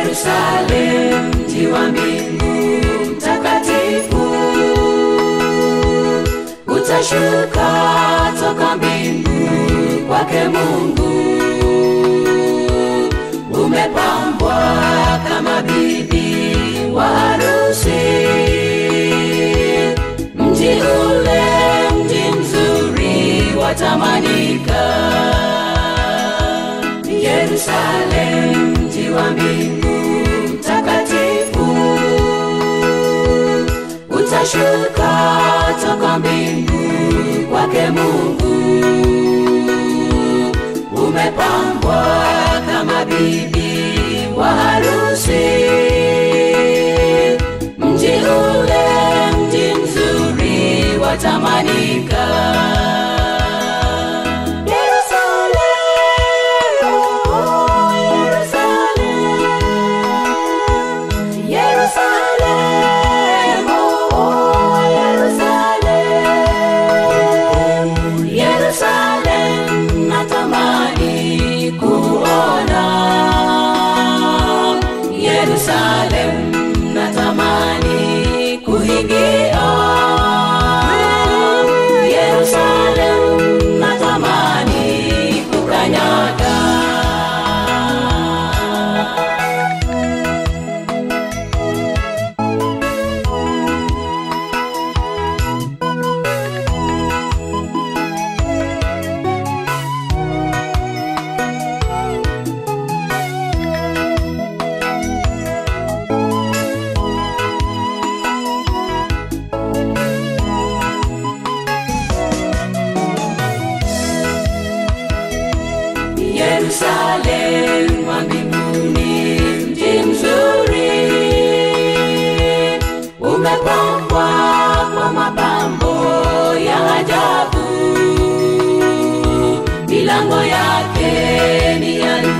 Yerusalemu, mji wa mbingu mtakatifu, utashuka toka mbingu kwake Mungu, umepambwa kama bibi wa harusi. Mji ule, mji mzuri watamanika. Yerusalemu, mji wa mbingu mtakatifu, utashuka toka mbingu kwake Mungu, umepambwa kama bibi wa harusi. Mji ule, mji mzuri watamanika. Yerusalemu, oh, Yerusalemu, Yerusalemu, oh, Yerusalemu, Yerusalemu, natamani kuona Yerusalemu, natamani kuingia Yerusalemu, natamani kukanyaga Yerusalemu wa mbinguni, mji mzuri, umepambwa kwa mapambo ya ajabu. Milango yake ni ya